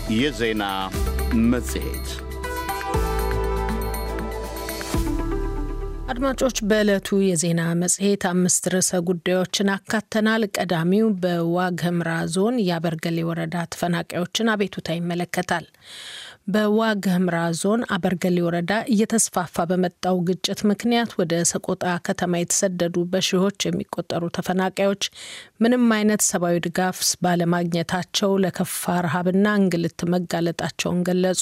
የዜና መጽሔት አድማጮች በዕለቱ የዜና መጽሔት አምስት ርዕሰ ጉዳዮችን አካተናል። ቀዳሚው በዋግ ኽምራ ዞን የአበርገሌ ወረዳ ተፈናቃዮችን አቤቱታ ይመለከታል። በዋግ ኽምራ ዞን አበርገሌ ወረዳ እየተስፋፋ በመጣው ግጭት ምክንያት ወደ ሰቆጣ ከተማ የተሰደዱ በሺዎች የሚቆጠሩ ተፈናቃዮች ምንም አይነት ሰብአዊ ድጋፍ ባለማግኘታቸው ለከፋ ረሃብና እንግልት መጋለጣቸውን ገለጹ።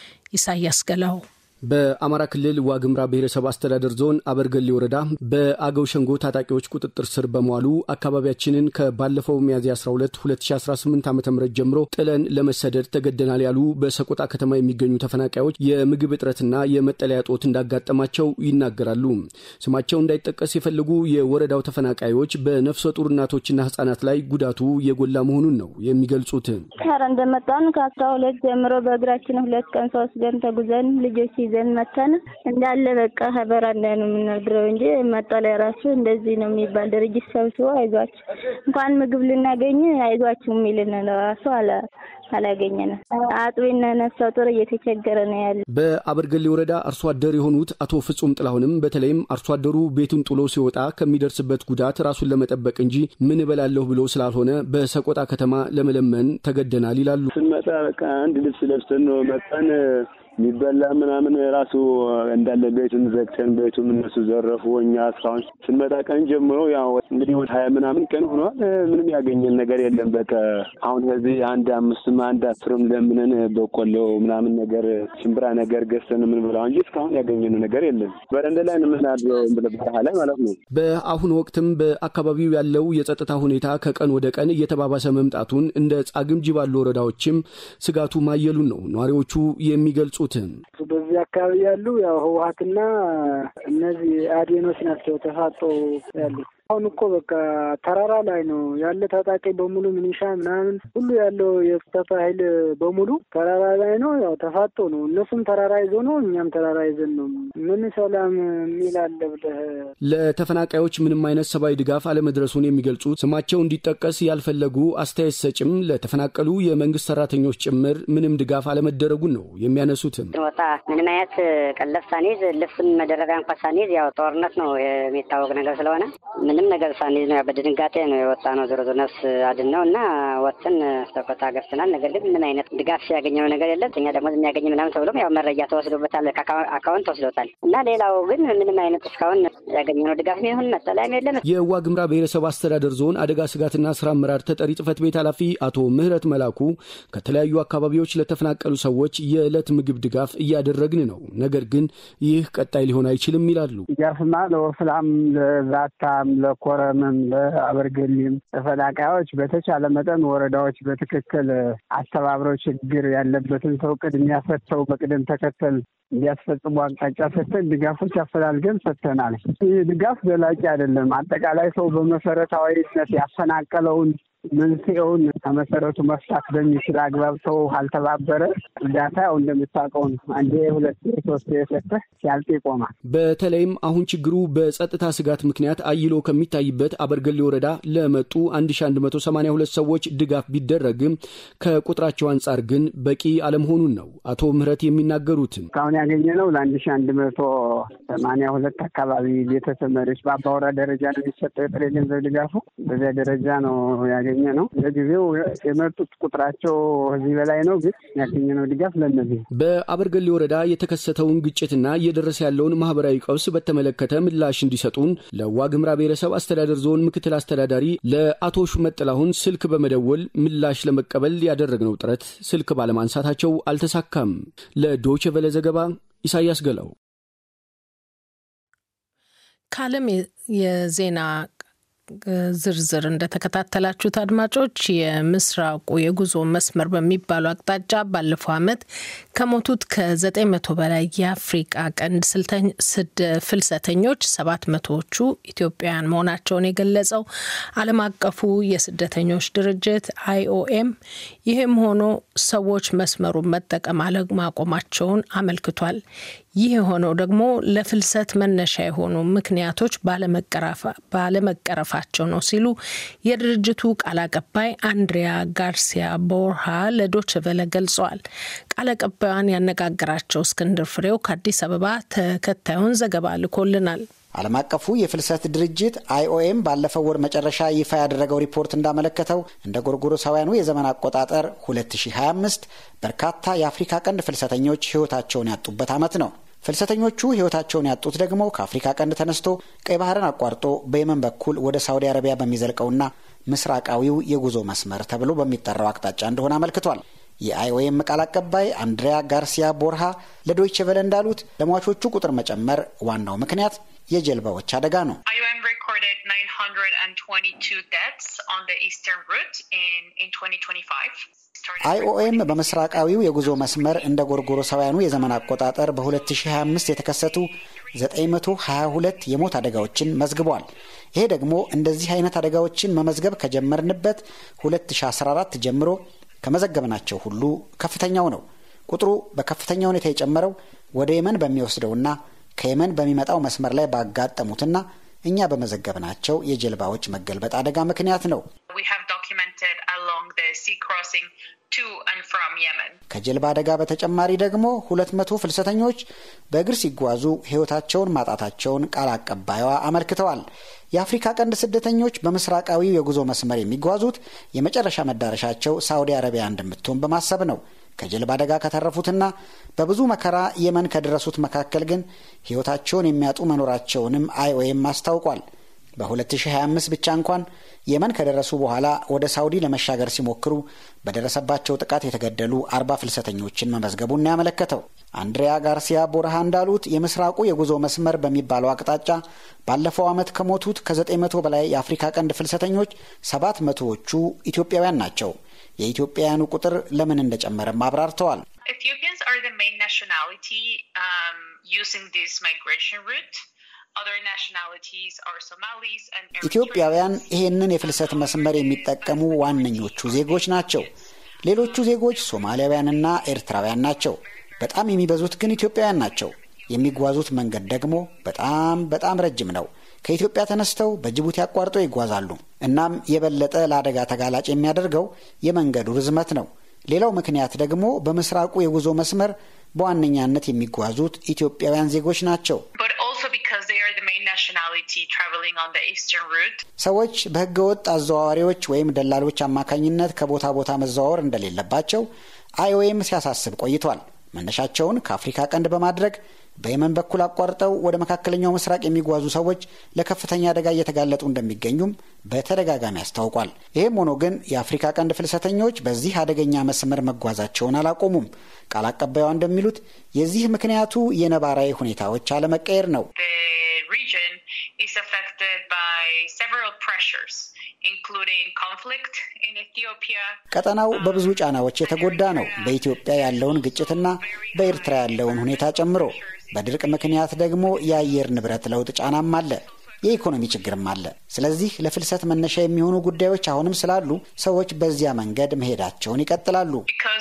ኢሳያስ ገላው በአማራ ክልል ዋግምራ ብሔረሰብ አስተዳደር ዞን አበርገሌ ወረዳ በአገው ሸንጎ ታጣቂዎች ቁጥጥር ስር በመዋሉ አካባቢያችንን ከባለፈው ሚያዝያ 12 2018 ዓ ም ጀምሮ ጥለን ለመሰደድ ተገደናል ያሉ በሰቆጣ ከተማ የሚገኙ ተፈናቃዮች የምግብ እጥረትና የመጠለያ ጦት እንዳጋጠማቸው ይናገራሉ። ስማቸው እንዳይጠቀስ የፈለጉ የወረዳው ተፈናቃዮች በነፍሰ ጡር እናቶችና ህጻናት ላይ ጉዳቱ የጎላ መሆኑን ነው የሚገልጹት። ኧረ እንደመጣን ከአስራ ሁለት ጀምሮ በእግራችን ሁለት ቀን ሶስት ቀን ተጉዘን ልጆች ይዘን መተን እንዳለ በቃ በረንዳ ነው የምናድረው እንጂ መጠለያ ራሱ እንደዚህ ነው የሚባል ድርጅት ሰብስቦ አይዟችሁ እንኳን ምግብ ልናገኝ አይዟችሁ የሚልን ራሱ አለ አላገኘንም። አጥቢና ነፍሰ ጡር እየተቸገረ ነው ያለ። በአበርገሌ ወረዳ አርሶ አደር የሆኑት አቶ ፍጹም ጥላሁንም በተለይም አርሶ አደሩ ቤቱን ጥሎ ሲወጣ ከሚደርስበት ጉዳት ራሱን ለመጠበቅ እንጂ ምን እበላለሁ ብሎ ስላልሆነ በሰቆጣ ከተማ ለመለመን ተገደናል ይላሉ። ስንመጣ በቃ አንድ ልብስ ለብሰን ነው መጣን። የሚበላ ምናምን ራሱ እንዳለ ቤቱን ዘግተን ቤቱም እነሱ ዘረፉ። እኛ እስካሁን ስንመጣ ቀን ጀምሮ ያው እንግዲህ ወደ ሀያ ምናምን ቀን ሆኗል። ምንም ያገኘን ነገር የለም። በቃ አሁን ከዚህ አንድ አምስትም አንድ አስርም ለምንን በቆሎ ምናምን ነገር ሽምብራ ነገር ገዝተን የምንበላው እንጂ እስካሁን ያገኘነው ነገር የለም። በረንዳ ላይ የምናድረው በረሃ ላይ ማለት ነው። በአሁኑ ወቅትም በአካባቢው ያለው የጸጥታ ሁኔታ ከቀን ወደ ቀን እየተባባሰ መምጣቱን እንደ ጻግምጂ ባሉ ወረዳዎችም ስጋቱ ማየሉን ነው ነዋሪዎቹ የሚገልጹት። በዚህ አካባቢ ያሉ ያው ህወሀትና እነዚህ አዴኖች ናቸው ተፋጦ ያሉት። አሁን እኮ በቃ ተራራ ላይ ነው ያለ ታጣቂ በሙሉ ሚኒሻ ምናምን ሁሉ ያለው የጸጥታ ኃይል በሙሉ ተራራ ላይ ነው። ያው ተፋጦ ነው። እነሱም ተራራ ይዞ ነው፣ እኛም ተራራ ይዘን ነው። ምን ሰላም የሚል አለ ብለህ ለተፈናቃዮች ምንም አይነት ሰብአዊ ድጋፍ አለመድረሱን የሚገልጹት ስማቸው እንዲጠቀስ ያልፈለጉ አስተያየት ሰጭም ለተፈናቀሉ የመንግስት ሰራተኞች ጭምር ምንም ድጋፍ አለመደረጉን ነው የሚያነሱትም። ወጣ ምንም አይነት ቀለብ ሳንይዝ ልብስም መደረጋ እንኳ ሳንይዝ ያው ጦርነት ነው የሚታወቅ ነገር ስለሆነ ምንም ነገር ሳንይዝ ነው በድንጋጤ ነው የወጣ ነው። ዞሮ ዞሮ ነፍስ አድን ነው እና ወጥተን ሰቆጣ ገብተናል። ነገር ግን ምን አይነት ድጋፍ ያገኘነው ነገር የለም። እኛ ደግሞ የሚያገኝ ምናምን ተብሎም ያው መረጃ ተወስዶበታል፣ አካውንት ተወስዶታል እና ሌላው ግን ምንም አይነት እስካሁን ያገኘነው ድጋፍ ይሁን መጠለያም የለም። የዋግምራ ብሔረሰብ አስተዳደር ዞን አደጋ ስጋትና ስራ አመራር ተጠሪ ጽህፈት ቤት ኃላፊ አቶ ምህረት መላኩ ከተለያዩ አካባቢዎች ለተፈናቀሉ ሰዎች የዕለት ምግብ ድጋፍ እያደረግን ነው፣ ነገር ግን ይህ ቀጣይ ሊሆን አይችልም ይላሉ። ድጋፍማ ለወፍላም፣ ለዛታም፣ ለኮረምም፣ ለአበርገሊም ተፈናቃዮች በተቻለ መጠን ወረዳዎች በትክክል አስተባብረው ችግር ያለበትን ሰው ቅድሚያ ሰጥተው በቅደም ተከተል እንዲያስፈጽሙ አቅጣጫ ሰጥተን ድጋፎች አፈላልገን ሰጥተናል። ይህ ድጋፍ ዘላቂ አይደለም። አጠቃላይ ሰው በመሰረታዊነት ያፈናቀለውን መንስኤውን ከመሰረቱ መፍታት በሚችል አግባብ ሰው አልተባበረ እርዳታ ያው እንደምታውቀው ነው። አንዴ ሁለት ሶስት የሰጠህ ሲያልቅ ይቆማል። በተለይም አሁን ችግሩ በጸጥታ ስጋት ምክንያት አይሎ ከሚታይበት አበርገሌ ወረዳ ለመጡ 1182 ሰዎች ድጋፍ ቢደረግም ከቁጥራቸው አንጻር ግን በቂ አለመሆኑን ነው አቶ ምህረት የሚናገሩትም። እስካሁን ያገኘነው ለአንድ ሺ አንድ መቶ ሰማንያ ሁለት አካባቢ ቤተሰብ መሪዎች በአባወራ ደረጃ ነው የሚሰጠው የጥሬ ገንዘብ ድጋፉ በዚያ ደረጃ ነው ያገኘ ነው። ለጊዜው የመጡት ቁጥራቸው ከዚህ በላይ ነው፣ ግን ያገኘነው ድጋፍ ለእነዚህ። በአበርገሌ ወረዳ የተከሰተውን ግጭትና እየደረሰ ያለውን ማህበራዊ ቀውስ በተመለከተ ምላሽ እንዲሰጡን ለዋግምራ ብሔረሰብ አስተዳደር ዞን ምክትል አስተዳዳሪ ለአቶ ሹመት ጥላሁን ስልክ በመደወል ምላሽ ለመቀበል ያደረግነው ጥረት ስልክ ባለማንሳታቸው አልተሳካም። ለዶይቼ ቬለ ዘገባ ኢሳያስ ገላው። ከዓለም የዜና ዝርዝር እንደተከታተላችሁት አድማጮች የምስራቁ የጉዞ መስመር በሚባሉ አቅጣጫ ባለፈው ዓመት ከሞቱት ከዘጠኝ መቶ በላይ የአፍሪቃ ቀንድ ፍልሰተኞች ሰባት መቶዎቹ ኢትዮጵያውያን መሆናቸውን የገለጸው ዓለም አቀፉ የስደተኞች ድርጅት አይኦኤም ይህም ሆኖ ሰዎች መስመሩን መጠቀም አለማቆማቸውን አመልክቷል። ይህ የሆነው ደግሞ ለፍልሰት መነሻ የሆኑ ምክንያቶች ባለመቀረፋቸው ማሸነፋቸው ነው ሲሉ የድርጅቱ ቃል አቀባይ አንድሪያ ጋርሲያ ቦርሃ ለዶችቨለ ገልጸዋል። ቃል አቀባዩን ያነጋገራቸው እስክንድር ፍሬው ከአዲስ አበባ ተከታዩን ዘገባ ልኮልናል። ዓለም አቀፉ የፍልሰት ድርጅት አይኦኤም ባለፈው ወር መጨረሻ ይፋ ያደረገው ሪፖርት እንዳመለከተው እንደ ጎርጎሮሳውያኑ የዘመን አቆጣጠር 2025 በርካታ የአፍሪካ ቀንድ ፍልሰተኞች ሕይወታቸውን ያጡበት ዓመት ነው። ፍልሰተኞቹ ሕይወታቸውን ያጡት ደግሞ ከአፍሪካ ቀንድ ተነስቶ ቀይ ባህርን አቋርጦ በየመን በኩል ወደ ሳውዲ አረቢያ በሚዘልቀውና ምስራቃዊው የጉዞ መስመር ተብሎ በሚጠራው አቅጣጫ እንደሆነ አመልክቷል። የአይኦኤም ቃል አቀባይ አንድሪያ ጋርሲያ ቦርሃ ለዶይቼ ቬለ እንዳሉት ለሟቾቹ ቁጥር መጨመር ዋናው ምክንያት የጀልባዎች አደጋ ነው። አይኦኤም በምስራቃዊው የጉዞ መስመር እንደ ጎርጎሮሳውያኑ የዘመን አቆጣጠር በ2025 የተከሰቱ 922 የሞት አደጋዎችን መዝግቧል። ይሄ ደግሞ እንደዚህ አይነት አደጋዎችን መመዝገብ ከጀመርንበት 2014 ጀምሮ ከመዘገብናቸው ሁሉ ከፍተኛው ነው። ቁጥሩ በከፍተኛ ሁኔታ የጨመረው ወደ የመን በሚወስደውና ከየመን በሚመጣው መስመር ላይ ባጋጠሙትና እኛ በመዘገብናቸው የጀልባዎች መገልበጥ አደጋ ምክንያት ነው። ከጀልባ አደጋ በተጨማሪ ደግሞ ሁለት መቶ ፍልሰተኞች በእግር ሲጓዙ ሕይወታቸውን ማጣታቸውን ቃል አቀባይዋ አመልክተዋል። የአፍሪካ ቀንድ ስደተኞች በምስራቃዊው የጉዞ መስመር የሚጓዙት የመጨረሻ መዳረሻቸው ሳውዲ አረቢያ እንደምትሆን በማሰብ ነው። ከጀልባ አደጋ ከተረፉትና በብዙ መከራ የመን ከደረሱት መካከል ግን ሕይወታቸውን የሚያጡ መኖራቸውንም አይኦኤም አስታውቋል። በ2025 ብቻ እንኳን የመን ከደረሱ በኋላ ወደ ሳውዲ ለመሻገር ሲሞክሩ በደረሰባቸው ጥቃት የተገደሉ አርባ ፍልሰተኞችን መመዝገቡን ነው ያመለከተው። አንድሪያ ጋርሲያ ቦርሃ እንዳሉት የምስራቁ የጉዞ መስመር በሚባለው አቅጣጫ ባለፈው ዓመት ከሞቱት ከ900 በላይ የአፍሪካ ቀንድ ፍልሰተኞች ሰባት መቶዎቹ ኢትዮጵያውያን ናቸው። የኢትዮጵያውያኑ ቁጥር ለምን እንደጨመረም አብራርተዋል። ኢትዮጵያውያን ይህንን የፍልሰት መስመር የሚጠቀሙ ዋነኞቹ ዜጎች ናቸው። ሌሎቹ ዜጎች ሶማሊያውያንና ኤርትራውያን ናቸው። በጣም የሚበዙት ግን ኢትዮጵያውያን ናቸው። የሚጓዙት መንገድ ደግሞ በጣም በጣም ረጅም ነው። ከኢትዮጵያ ተነስተው በጅቡቲ አቋርጠው ይጓዛሉ። እናም የበለጠ ለአደጋ ተጋላጭ የሚያደርገው የመንገዱ ርዝመት ነው። ሌላው ምክንያት ደግሞ በምስራቁ የጉዞ መስመር በዋነኛነት የሚጓዙት ኢትዮጵያውያን ዜጎች ናቸው። ሰዎች በሕገወጥ አዘዋዋሪዎች ወይም ደላሎች አማካኝነት ከቦታ ቦታ መዘዋወር እንደሌለባቸው አይኦኤም ሲያሳስብ ቆይቷል። መነሻቸውን ከአፍሪካ ቀንድ በማድረግ በየመን በኩል አቋርጠው ወደ መካከለኛው ምስራቅ የሚጓዙ ሰዎች ለከፍተኛ አደጋ እየተጋለጡ እንደሚገኙም በተደጋጋሚ አስታውቋል። ይህም ሆኖ ግን የአፍሪካ ቀንድ ፍልሰተኞች በዚህ አደገኛ መስመር መጓዛቸውን አላቆሙም። ቃል አቀባዩ እንደሚሉት የዚህ ምክንያቱ የነባራዊ ሁኔታዎች አለመቀየር ነው። ቀጠናው በብዙ ጫናዎች የተጎዳ ነው። በኢትዮጵያ ያለውን ግጭትና በኤርትራ ያለውን ሁኔታ ጨምሮ በድርቅ ምክንያት ደግሞ የአየር ንብረት ለውጥ ጫናም አለ። የኢኮኖሚ ችግርም አለ። ስለዚህ ለፍልሰት መነሻ የሚሆኑ ጉዳዮች አሁንም ስላሉ ሰዎች በዚያ መንገድ መሄዳቸውን ይቀጥላሉ።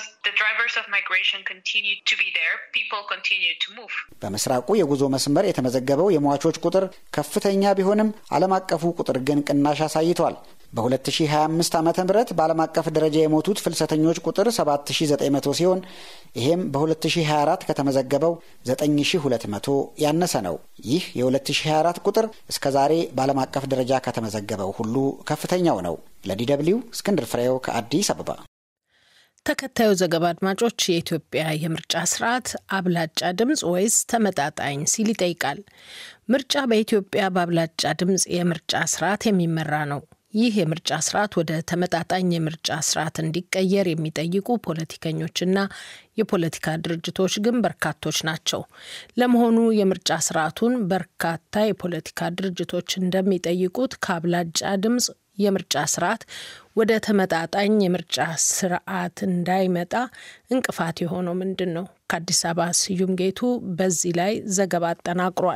በምስራቁ የጉዞ መስመር የተመዘገበው የሟቾች ቁጥር ከፍተኛ ቢሆንም ዓለም አቀፉ ቁጥር ግን ቅናሽ አሳይቷል። በ2025 ዓ ም በዓለም አቀፍ ደረጃ የሞቱት ፍልሰተኞች ቁጥር 7900 ሲሆን ይሄም በ2024 ከተመዘገበው 9200 ያነሰ ነው። ይህ የ2024 ቁጥር እስከ ዛሬ በዓለም አቀፍ ደረጃ ከተመዘገበው ሁሉ ከፍተኛው ነው። ለዲደብሊው እስክንድር ፍሬው ከአዲስ አበባ። ተከታዩ ዘገባ አድማጮች፣ የኢትዮጵያ የምርጫ ስርዓት አብላጫ ድምፅ ወይስ ተመጣጣኝ ሲል ይጠይቃል። ምርጫ በኢትዮጵያ በአብላጫ ድምፅ የምርጫ ስርዓት የሚመራ ነው። ይህ የምርጫ ስርዓት ወደ ተመጣጣኝ የምርጫ ስርዓት እንዲቀየር የሚጠይቁ ፖለቲከኞችና የፖለቲካ ድርጅቶች ግን በርካቶች ናቸው። ለመሆኑ የምርጫ ስርዓቱን በርካታ የፖለቲካ ድርጅቶች እንደሚጠይቁት ከአብላጫ ድምፅ የምርጫ ስርዓት ወደ ተመጣጣኝ የምርጫ ስርዓት እንዳይመጣ እንቅፋት የሆነው ምንድን ነው? ከአዲስ አበባ ስዩም ጌቱ በዚህ ላይ ዘገባ አጠናቅሯል።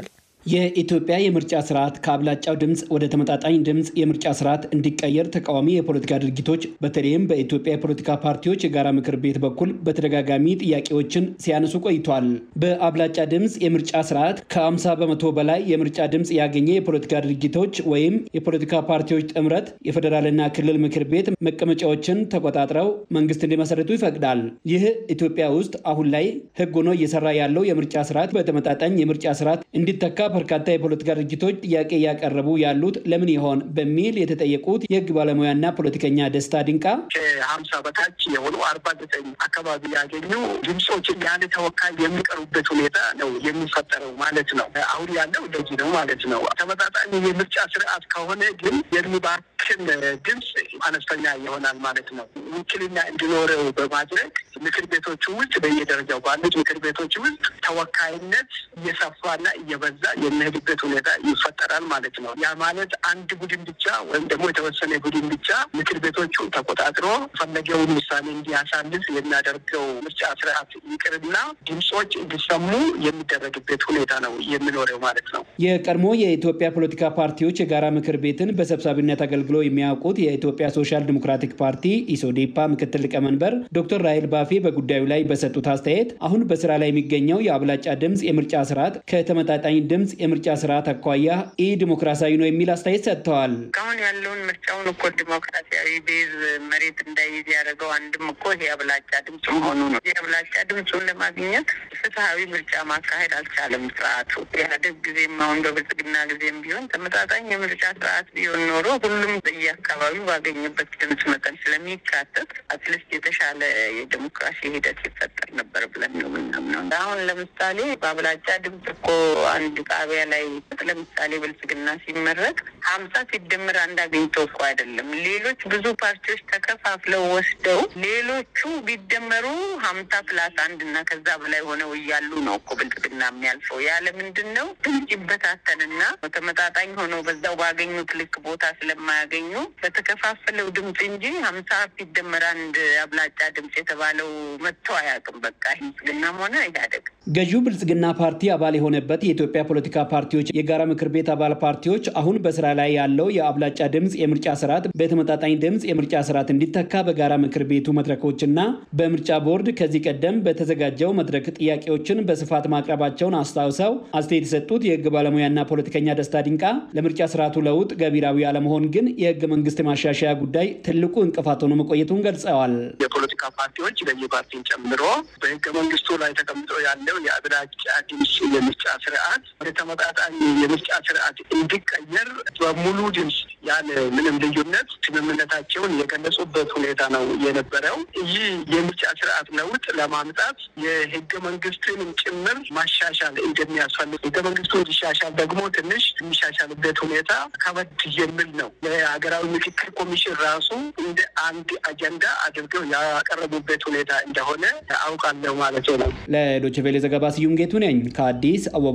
የኢትዮጵያ የምርጫ ስርዓት ከአብላጫው ድምፅ ወደ ተመጣጣኝ ድምፅ የምርጫ ስርዓት እንዲቀየር ተቃዋሚ የፖለቲካ ድርጅቶች በተለይም በኢትዮጵያ የፖለቲካ ፓርቲዎች የጋራ ምክር ቤት በኩል በተደጋጋሚ ጥያቄዎችን ሲያነሱ ቆይቷል። በአብላጫ ድምፅ የምርጫ ስርዓት ከ50 በመቶ በላይ የምርጫ ድምፅ ያገኘ የፖለቲካ ድርጅቶች ወይም የፖለቲካ ፓርቲዎች ጥምረት የፌዴራልና ክልል ምክር ቤት መቀመጫዎችን ተቆጣጥረው መንግስት እንዲመሰርቱ ይፈቅዳል። ይህ ኢትዮጵያ ውስጥ አሁን ላይ ህግ ሆኖ እየሰራ ያለው የምርጫ ስርዓት በተመጣጣኝ የምርጫ ስርዓት እንዲተካ በርካታ የፖለቲካ ድርጅቶች ጥያቄ እያቀረቡ ያሉት ለምን ይሆን በሚል የተጠየቁት የህግ ባለሙያና ፖለቲከኛ ደስታ ድንቃ ከሀምሳ በታች የሆኑ አርባ ዘጠኝ አካባቢ ያገኙ ድምፆች ያለ ተወካይ የሚቀሩበት ሁኔታ ነው የሚፈጠረው ማለት ነው። አሁን ያለው እንደዚህ ነው ማለት ነው። ተመጣጣኝ የምርጫ ስርዓት ከሆነ ግን የሚባክን ድምፅ አነስተኛ ይሆናል ማለት ነው። ውክልና እንዲኖረው በማድረግ ምክር ቤቶቹ ውስጥ በየደረጃው ባሉት ምክር ቤቶች ውስጥ ተወካይነት እየሰፋና እየበዛ የሚሄድበት ሁኔታ ይፈጠራል ማለት ነው። ያ ማለት አንድ ቡድን ብቻ ወይም ደግሞ የተወሰነ ቡድን ብቻ ምክር ቤቶቹን ተቆጣጥሮ ፈለገውን ውሳኔ እንዲያሳልፍ የሚያደርገው ምርጫ ስርዓት ይቅርና ድምፆች እንዲሰሙ የሚደረግበት ሁኔታ ነው የሚኖረው ማለት ነው። የቀድሞ የኢትዮጵያ ፖለቲካ ፓርቲዎች የጋራ ምክር ቤትን በሰብሳቢነት አገልግሎ የሚያውቁት የኢትዮጵያ ሶሻል ዲሞክራቲክ ፓርቲ ኢሶዴፓ ምክትል ሊቀመንበር ዶክተር ራሄል ባፌ በጉዳዩ ላይ በሰጡት አስተያየት አሁን በስራ ላይ የሚገኘው የአብላጫ ድምፅ የምርጫ ስርዓት ከተመጣጣኝ ድምፅ የምርጫ ስርዓት አኳያ ኢ ዲሞክራሲያዊ ነው የሚል አስተያየት ሰጥተዋል። እስካሁን ያለውን ምርጫውን እኮ ዲሞክራሲያዊ ቤዝ መሬት እንዳይይዝ ያደረገው አንድም እኮ ይሄ አብላጫ ድምፅ መሆኑ ነው። ይህ አብላጫ ድምፁን ለማግኘት ፍትሀዊ ምርጫ ማካሄድ አልቻለም ስርዓቱ። ኢህአዴግ ጊዜም አሁን በብልጽግና ጊዜም ቢሆን ተመጣጣኝ የምርጫ ስርዓት ቢሆን ኖሮ ሁሉም በየአካባቢው ባገኘበት ድምፅ መጠን ስለሚካተት አትሊስት የተሻለ የዲሞክራሲ ሂደት ይፈጠር ነበር ብለን ነው ምናምነው። አሁን ለምሳሌ በአብላጫ ድምፅ እኮ አንድ ጣቢያ ላይ ለምሳሌ ብልጽግና ሲመረቅ ሀምሳ ሲደምር አንድ አግኝቶ እኮ አይደለም። ሌሎች ብዙ ፓርቲዎች ተከፋፍለው ወስደው ሌሎቹ ቢደመሩ ሀምሳ ፕላስ አንድ እና ከዛ በላይ ሆነው እያሉ ነው እኮ ብልጽግና የሚያልፈው። ያለ ምንድን ነው ድምፅ ይበታተንና ተመጣጣኝ ሆነው በዛው ባገኙት ልክ ቦታ ስለማያገኙ በተከፋፈለው ድምፅ እንጂ ሀምሳ ሲደመር አንድ አብላጫ ድምፅ የተባለው መጥቶ አያውቅም። በቃ ብልጽግናም ሆነ ኢህአዴግ ገዢው ብልጽግና ፓርቲ አባል የሆነበት የኢትዮጵያ ፖለቲካ ፓርቲዎች የጋራ ምክር ቤት አባል ፓርቲዎች አሁን በስራ ላይ ያለው የአብላጫ ድምፅ የምርጫ ስርዓት በተመጣጣኝ ድምፅ የምርጫ ስርዓት እንዲተካ በጋራ ምክር ቤቱ መድረኮችና በምርጫ ቦርድ ከዚህ ቀደም በተዘጋጀው መድረክ ጥያቄዎችን በስፋት ማቅረባቸውን አስታውሰው አስተያየት የሰጡት የህግ ባለሙያና ፖለቲከኛ ደስታ ድንቃ ለምርጫ ስርዓቱ ለውጥ ገቢራዊ አለመሆን ግን የህገ መንግስት ማሻሻያ ጉዳይ ትልቁ እንቅፋት ሆኖ መቆየቱን ገልጸዋል። የፖለቲካ ፓርቲዎች ለየ ፓርቲን ጨምሮ በህገ መንግስቱ ላይ ተቀምጦ ያለው የአብላጫ ድምፅ የምርጫ ስርዓት ወደ ተመጣጣኝ የምርጫ ስርዓት እንዲቀየር በሙሉ ድምፅ ያለ ምንም ልዩነት ስምምነታቸውን የገለጹበት ሁኔታ ነው የነበረው። ይህ የምርጫ ስርዓት ለውጥ ለማምጣት የህገ መንግስትን ጭምር ማሻሻል እንደሚያስፈልግ ህገ መንግስቱ እንዲሻሻል ደግሞ ትንሽ የሚሻሻልበት ሁኔታ ከበድ የሚል ነው። የሀገራዊ ምክክር ኮሚሽን ራሱ እንደ አንድ አጀንዳ አድርገው ያቀረቡበት ሁኔታ እንደሆነ አውቃለሁ ማለት ነው። ለዶይቼ ቬለ ዘገባ ስዩም ጌቱ ነኝ ከአዲስ አበባ።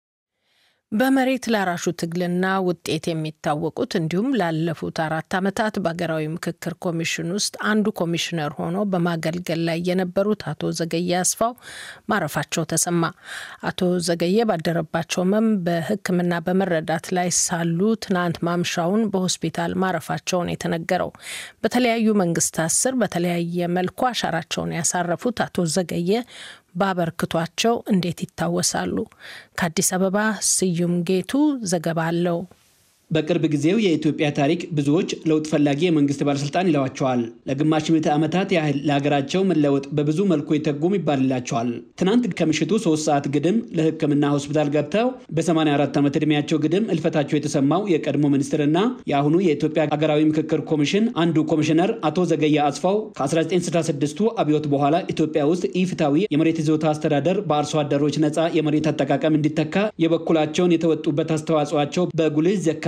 በመሬት ላራሹ ትግልና ውጤት የሚታወቁት እንዲሁም ላለፉት አራት ዓመታት በሀገራዊ ምክክር ኮሚሽን ውስጥ አንዱ ኮሚሽነር ሆኖ በማገልገል ላይ የነበሩት አቶ ዘገየ አስፋው ማረፋቸው ተሰማ። አቶ ዘገየ ባደረባቸው ህመም በሕክምና በመረዳት ላይ ሳሉ ትናንት ማምሻውን በሆስፒታል ማረፋቸውን የተነገረው በተለያዩ መንግስታት ስር በተለያየ መልኩ አሻራቸውን ያሳረፉት አቶ ዘገየ ባበርክቷቸው እንዴት ይታወሳሉ? ከአዲስ አበባ ስዩም ጌቱ ዘገባ አለው። በቅርብ ጊዜው የኢትዮጵያ ታሪክ ብዙዎች ለውጥ ፈላጊ የመንግስት ባለስልጣን ይለዋቸዋል። ለግማሽ ምዕተ ዓመታት ያህል ለሀገራቸው መለወጥ በብዙ መልኩ የተጉም ይባልላቸዋል። ትናንት ከምሽቱ ሶስት ሰዓት ግድም ለህክምና ሆስፒታል ገብተው በ84 ዓመት ዕድሜያቸው ግድም እልፈታቸው የተሰማው የቀድሞ ሚኒስትርና የአሁኑ የኢትዮጵያ ሀገራዊ ምክክር ኮሚሽን አንዱ ኮሚሽነር አቶ ዘገየ አስፋው ከ1966ቱ አብዮት በኋላ ኢትዮጵያ ውስጥ ኢፍታዊ የመሬት ይዞታ አስተዳደር በአርሶ አደሮች ነፃ የመሬት አጠቃቀም እንዲተካ የበኩላቸውን የተወጡበት አስተዋጽኦቸው በጉልህ ይዘከራል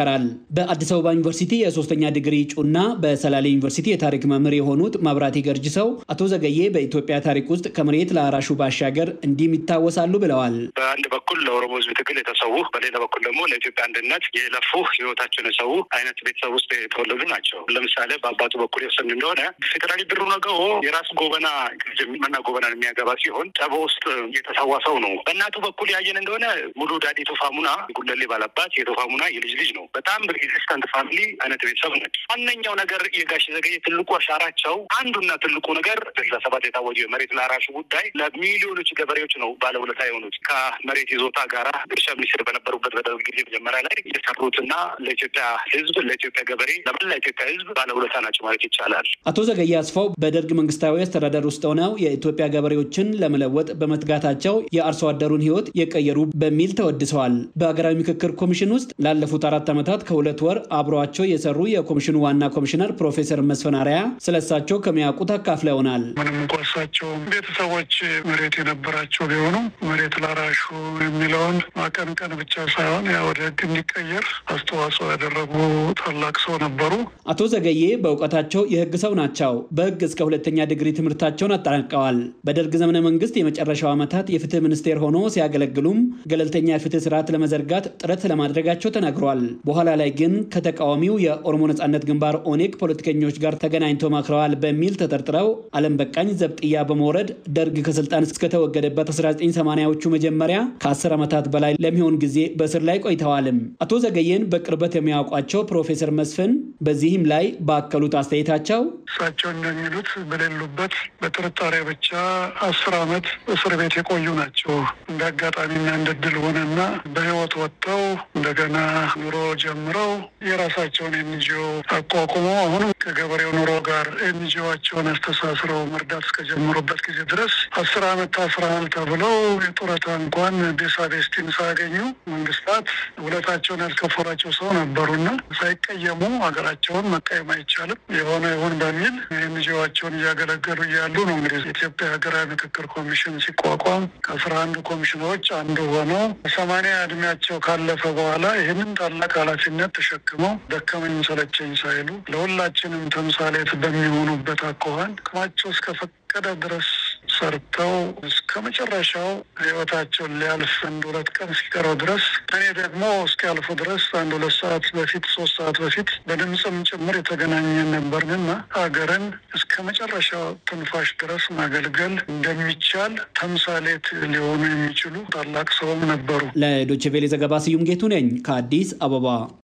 ይናገራል። በአዲስ አበባ ዩኒቨርሲቲ የሶስተኛ ዲግሪ እጩና በሰላሌ ዩኒቨርሲቲ የታሪክ መምህር የሆኑት መብራቴ ገርጅሰው አቶ ዘገዬ በኢትዮጵያ ታሪክ ውስጥ ከመሬት ለአራሹ ባሻገር እንዲህም ይታወሳሉ ብለዋል። በአንድ በኩል ለኦሮሞ ሕዝብ ትግል የተሰዉ፣ በሌላ በኩል ደግሞ ለኢትዮጵያ አንድነት የለፉ ህይወታቸውን የሰዉ አይነት ቤተሰብ ውስጥ የተወለዱ ናቸው። ለምሳሌ በአባቱ በኩል የወሰን እንደሆነ ፌዴራሊ ብሩ ነገው የራሱ ጎበና መና ጎበናን የሚያገባ ሲሆን ጠቦ ውስጥ የተሰዋ ሰው ነው። በእናቱ በኩል ያየን እንደሆነ ሙሉ ዳዲ ቶፋሙና ጉለሌ ባላባት የቶፋሙና የልጅ ልጅ ነው። በጣም ሬዚስታንት ፋሚሊ አይነት ቤተሰብ ነች። ዋነኛው ነገር የጋሽ ዘገየ ትልቁ አሻራቸው አንዱና ትልቁ ነገር ስልሳ ሰባት የታወጀው የመሬት ላራሹ ጉዳይ ለሚሊዮኖች ገበሬዎች ነው ባለውለታ የሆኑት ከመሬት ይዞታ ጋራ እርሻ ሚኒስትር በነበሩበት በደርግ ጊዜ መጀመሪያ ላይ የሰሩትና ለኢትዮጵያ ህዝብ፣ ለኢትዮጵያ ገበሬ፣ ለመላ ኢትዮጵያ ህዝብ ባለውለታ ናቸው ማለት ይቻላል። አቶ ዘገየ አስፋው በደርግ መንግስታዊ አስተዳደር ውስጥ ሆነው የኢትዮጵያ ገበሬዎችን ለመለወጥ በመትጋታቸው የአርሶ አደሩን ህይወት የቀየሩ በሚል ተወድሰዋል። በሀገራዊ ምክክር ኮሚሽን ውስጥ ላለፉት አራት ዓመታት ከሁለት ወር አብረዋቸው የሰሩ የኮሚሽኑ ዋና ኮሚሽነር ፕሮፌሰር መስፍን አርአያ ስለሳቸው ከሚያውቁት አካፍለውናል። ምንም እንኳ እሳቸው ቤተሰቦች መሬት የነበራቸው ቢሆኑ መሬት ላራሹ የሚለውን ማቀንቀን ብቻ ሳይሆን ያ ወደ ህግ እንዲቀየር አስተዋጽኦ ያደረጉ ታላቅ ሰው ነበሩ። አቶ ዘገዬ በእውቀታቸው የህግ ሰው ናቸው። በህግ እስከ ሁለተኛ ዲግሪ ትምህርታቸውን አጠናቀዋል። በደርግ ዘመነ መንግስት የመጨረሻው ዓመታት የፍትህ ሚኒስቴር ሆኖ ሲያገለግሉም ገለልተኛ የፍትህ ስርዓት ለመዘርጋት ጥረት ለማድረጋቸው ተናግረዋል። በኋላ ላይ ግን ከተቃዋሚው የኦሮሞ ነጻነት ግንባር ኦኔግ ፖለቲከኞች ጋር ተገናኝተው መክረዋል በሚል ተጠርጥረው አለም በቃኝ ዘብጥያ በመውረድ ደርግ ከስልጣን እስከተወገደበት 1980ዎቹ መጀመሪያ ከ10 ዓመታት በላይ ለሚሆን ጊዜ በእስር ላይ ቆይተዋልም። አቶ ዘገየን በቅርበት የሚያውቋቸው ፕሮፌሰር መስፍን በዚህም ላይ ባከሉት አስተያየታቸው እሳቸው እንደሚሉት በሌሉበት በጥርጣሬ ብቻ አስር ዓመት እስር ቤት የቆዩ ናቸው። እንደ አጋጣሚና እንደ ድል ሆነና በህይወት ወጥተው እንደገና ኑሮ ጀምረው የራሳቸውን ኤንጂኦ አቋቁመው አሁንም ከገበሬው ኑሮ ጋር ኤንጂኦቸውን አስተሳስረው መርዳት እስከጀመሩበት ጊዜ ድረስ አስር ዓመት ታስረሃል ተብለው የጡረታ እንኳን ቤሳቤስቲን ሳያገኙ መንግስታት ውለታቸውን ያልከፈሏቸው ሰው ነበሩና ሳይቀየሙ ሀገራቸውን መቀየም አይቻልም የሆነ ይሁን በሚል ኤንጂኦቸውን እያገለገሉ እያሉ ነው እንግዲህ የኢትዮጵያ ሀገራዊ ምክክር ኮሚሽን ሲቋቋም ከአስራ አንዱ ኮሚሽኖች አንዱ ሆነው ሰማንያ እድሜያቸው ካለፈ በኋላ ይህንን ታላቅ ኃላፊነት ተሸክመው ደከመኝ ሰለቸኝ ሳይሉ ለሁላችንም ተምሳሌት በሚሆኑበት አኳኋን አቅማቸው እስከፈቀደ ድረስ ሰርተው እስከ መጨረሻው ህይወታቸውን ሊያልፍ አንድ ሁለት ቀን እስኪቀረው ድረስ እኔ ደግሞ እስኪያልፉ ድረስ አንድ ሁለት ሰዓት በፊት ሶስት ሰዓት በፊት በድምፅም ጭምር የተገናኘን ነበርንና ሀገርን እስከ መጨረሻው ትንፋሽ ድረስ ማገልገል እንደሚቻል ተምሳሌት ሊሆኑ የሚችሉ ታላቅ ሰውም ነበሩ። ለዶይቼ ቬለ ዘገባ ስዩም ጌቱ ነኝ ከአዲስ አበባ።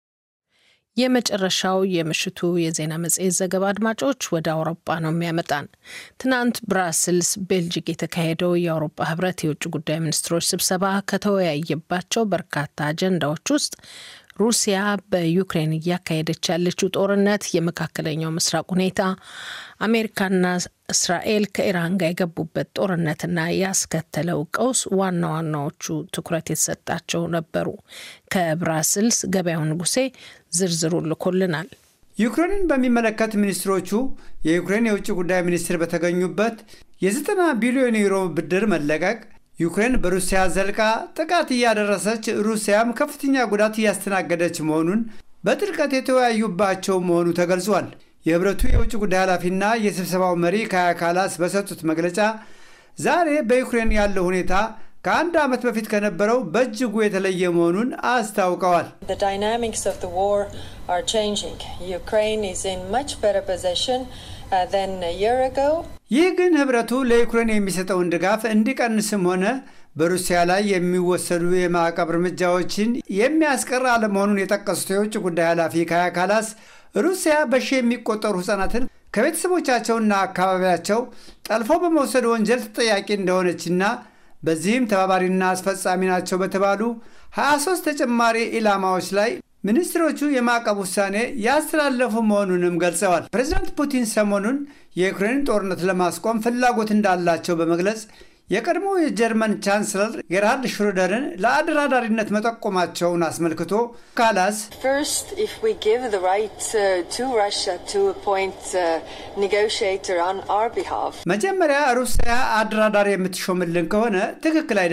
የመጨረሻው የምሽቱ የዜና መጽሔት ዘገባ አድማጮች ወደ አውሮፓ ነው የሚያመጣን። ትናንት ብራስልስ ቤልጅግ የተካሄደው የአውሮፓ ህብረት የውጭ ጉዳይ ሚኒስትሮች ስብሰባ ከተወያየባቸው በርካታ አጀንዳዎች ውስጥ ሩሲያ በዩክሬን እያካሄደች ያለችው ጦርነት፣ የመካከለኛው ምስራቅ ሁኔታ፣ አሜሪካና እስራኤል ከኢራን ጋር የገቡበት ጦርነትና ያስከተለው ቀውስ ዋና ዋናዎቹ ትኩረት የተሰጣቸው ነበሩ። ከብራስልስ ገበያው ንጉሴ ዝርዝሩ ልኮልናል። ዩክሬንን በሚመለከት ሚኒስትሮቹ የዩክሬን የውጭ ጉዳይ ሚኒስትር በተገኙበት የዘጠና ቢሊዮን ዩሮ ብድር መለቀቅ ዩክሬን በሩሲያ ዘልቃ ጥቃት እያደረሰች ሩሲያም ከፍተኛ ጉዳት እያስተናገደች መሆኑን በጥልቀት የተወያዩባቸው መሆኑ ተገልጿል። የህብረቱ የውጭ ጉዳይ ኃላፊና የስብሰባው መሪ ካያ ካላስ በሰጡት መግለጫ ዛሬ በዩክሬን ያለው ሁኔታ ከአንድ ዓመት በፊት ከነበረው በእጅጉ የተለየ መሆኑን አስታውቀዋል። ይህ ግን ህብረቱ ለዩክሬን የሚሰጠውን ድጋፍ እንዲቀንስም ሆነ በሩሲያ ላይ የሚወሰዱ የማዕቀብ እርምጃዎችን የሚያስቀር አለመሆኑን የጠቀሱት የውጭ ጉዳይ ኃላፊ ካያ ካላስ ሩሲያ በሺህ የሚቆጠሩ ህጻናትን ከቤተሰቦቻቸውና አካባቢያቸው ጠልፎ በመውሰድ ወንጀል ተጠያቂ እንደሆነችና በዚህም ተባባሪና አስፈጻሚ ናቸው በተባሉ 23 ተጨማሪ ኢላማዎች ላይ ሚኒስትሮቹ የማዕቀብ ውሳኔ ያስተላለፉ መሆኑንም ገልጸዋል። ፕሬዚዳንት ፑቲን ሰሞኑን የዩክሬንን ጦርነት ለማስቆም ፍላጎት እንዳላቸው በመግለጽ የቀድሞ የጀርመን ቻንስለር ጌርሃርድ ሽሮደርን ለአደራዳሪነት መጠቆማቸውን አስመልክቶ ካላስ መጀመሪያ ሩሲያ አደራዳሪ የምትሾምልን ከሆነ ትክክል አይደለም።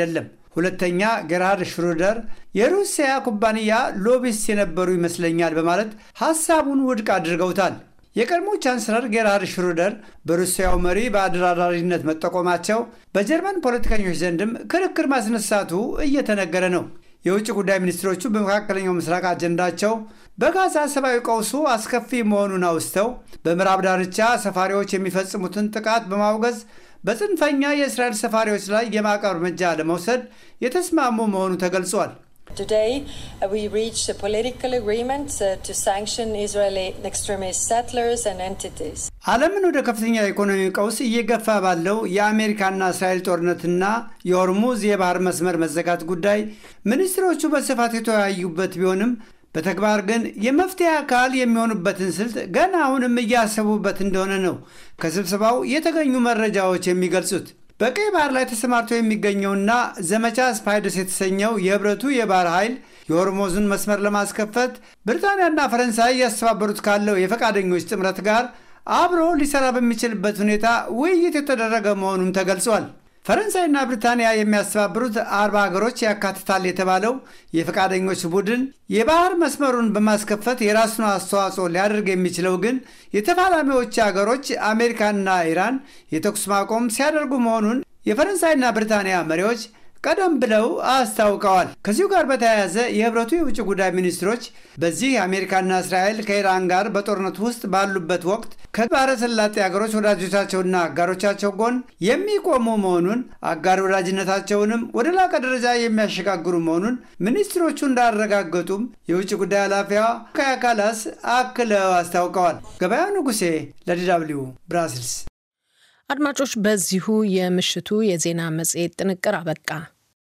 ሁለተኛ ጌርሃርድ ሽሩደር የሩሲያ ኩባንያ ሎቢስት የነበሩ ይመስለኛል በማለት ሐሳቡን ውድቅ አድርገውታል። የቀድሞ ቻንስለር ጌርሃርድ ሽሩደር በሩሲያው መሪ በአደራዳሪነት መጠቆማቸው በጀርመን ፖለቲከኞች ዘንድም ክርክር ማስነሳቱ እየተነገረ ነው። የውጭ ጉዳይ ሚኒስትሮቹ በመካከለኛው ምስራቅ አጀንዳቸው በጋዛ ሰብአዊ ቀውሱ አስከፊ መሆኑን አውስተው በምዕራብ ዳርቻ ሰፋሪዎች የሚፈጽሙትን ጥቃት በማውገዝ በጽንፈኛ የእስራኤል ሰፋሪዎች ላይ የማዕቀብ እርምጃ ለመውሰድ የተስማሙ መሆኑ ተገልጿል። Today, uh, we reached a political agreement uh, to sanction Israeli extremist settlers and entities. ዓለምን ወደ ከፍተኛ የኢኮኖሚ ቀውስ እየገፋ ባለው የአሜሪካና እስራኤል ጦርነትና የሆርሙዝ የባህር መስመር መዘጋት ጉዳይ ሚኒስትሮቹ በስፋት የተወያዩበት ቢሆንም በተግባር ግን የመፍትሄ አካል የሚሆኑበትን ስልት ገና አሁንም እያሰቡበት እንደሆነ ነው ከስብሰባው የተገኙ መረጃዎች የሚገልጹት። በቀይ ባህር ላይ ተሰማርቶ የሚገኘውና ዘመቻ ስፓይደስ የተሰኘው የህብረቱ የባህር ኃይል የሆርሞዝን መስመር ለማስከፈት ብሪታንያና ፈረንሳይ እያስተባበሩት ካለው የፈቃደኞች ጥምረት ጋር አብሮ ሊሰራ በሚችልበት ሁኔታ ውይይት የተደረገ መሆኑም ተገልጿል። ፈረንሳይና ብሪታንያ የሚያስተባብሩት አርባ ሀገሮች ያካትታል የተባለው የፈቃደኞች ቡድን የባህር መስመሩን በማስከፈት የራሱን አስተዋጽኦ ሊያደርግ የሚችለው ግን የተፋላሚዎች ሀገሮች አሜሪካና ኢራን የተኩስ ማቆም ሲያደርጉ መሆኑን የፈረንሳይና ብሪታንያ መሪዎች ቀደም ብለው አስታውቀዋል። ከዚሁ ጋር በተያያዘ የህብረቱ የውጭ ጉዳይ ሚኒስትሮች በዚህ አሜሪካና እስራኤል ከኢራን ጋር በጦርነት ውስጥ ባሉበት ወቅት ከባሕረ ሰላጤ ሀገሮች ወዳጆቻቸውና አጋሮቻቸው ጎን የሚቆሙ መሆኑን አጋር ወዳጅነታቸውንም ወደ ላቀ ደረጃ የሚያሸጋግሩ መሆኑን ሚኒስትሮቹ እንዳረጋገጡም የውጭ ጉዳይ ኃላፊዋ ካያ ካላስ አክለው አስታውቀዋል። ገበያ ንጉሴ ለዲ ደብልዩ ብራስልስ። አድማጮች፣ በዚሁ የምሽቱ የዜና መጽሔት ጥንቅር አበቃ።